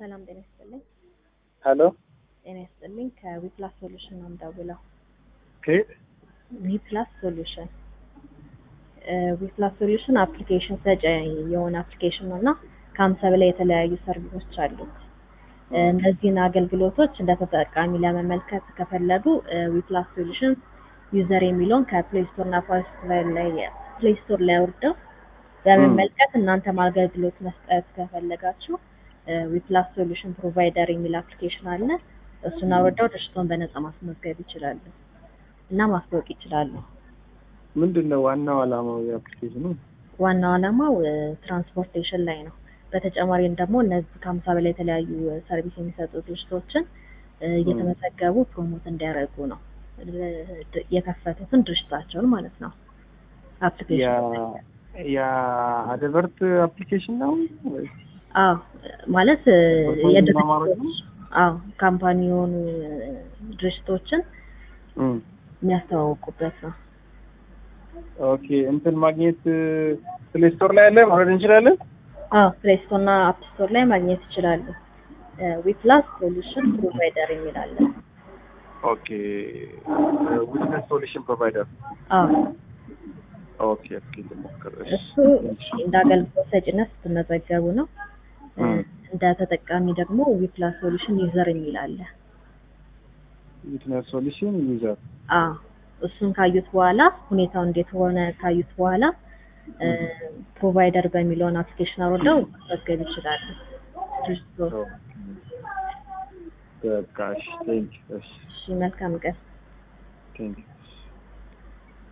ሰላም ጤና ይስጥልኝ። ሄሎ ጤና ይስጥልኝ። ከዊፕላስ ሶሉሽን ነው የምደውለው። ከየት? ዊፕላስ ሶሉሽን ዊፕላስ ሶሉሽን አፕሊኬሽን ሰጪ የሆነ አፕሊኬሽን ነው እና ከሀምሳ በላይ የተለያዩ ሰርቪሶች አሉት። እነዚህን አገልግሎቶች እንደ ተጠቃሚ ለመመልከት ከፈለጉ ዊፕላስ ሶሉሽን ዩዘር የሚለውን ከፕሌይ ስቶር እና ፓስቶር ላይ ፕሌይ ስቶር ላይ አውርደው በመመልከት እናንተም አገልግሎት መስጠት ከፈለጋችሁ ዊፕላስ ሶሉሽን ፕሮቫይደር የሚል አፕሊኬሽን አለ። እሱን አውርደው ድርጅቶን በነፃ ማስመዝገብ ይችላሉ እና ማስታወቅ ይችላሉ። ምንድን ነው ዋናው ዓላማው የአፕሊኬሽኑ? ዋናው ዓላማው ትራንስፖርቴሽን ላይ ነው። በተጨማሪም ደግሞ እነዚህ ከሀምሳ በላይ የተለያዩ ሰርቪስ የሚሰጡ ድርጅቶችን እየተመዘገቡ ፕሮሞት እንዲያደርጉ ነው የከፈቱትን ድርጅታቸውን ማለት ነው። አፕሊኬሽን የአደቨርት አፕሊኬሽን ነው ወይስ? አዎ ማለት አማራጭ የድርጅቶች አዎ ካምፓኒ የሆኑ ድርጅቶችን እም፣ የሚያስተዋውቁበት ነው። ኦኬ እንትን ማግኘት ፕሌይ ስቶር ላይ አለ ማውረድ እንችላለን? አዎ ፕሌይ ስቶር እና አፕ ስቶር ላይ ማግኘት ይችላሉ። ዊፕላስ ሶሉሽን ፕሮቫይደር የሚል አለ። ኦኬ ዊትነስ ሶሉሽን ፕሮቫይደር አዎ ኦኬ ኦኬ ልሞክር። እሺ። እሱ እንደ አገልግሎት ሰጭነት ስትመዘገቡ ነው። እም፣ እንደ ተጠቃሚ ደግሞ ዊፕላስ ሶሉሽን ዩዘር የሚል አለ። ዊትነስ ሶሉሽን ዩዘር አዎ እሱን ካዩት በኋላ ሁኔታው እንዴት ሆነ ካዩት በኋላ ፕሮቫይደር በሚለውን አፕሊኬሽን አውርደው መመዝገብ ይችላሉ። ድርጅቶ በቃ እሺ ቴንክ እሺ እሺ መልካም ቀን። ቴንክ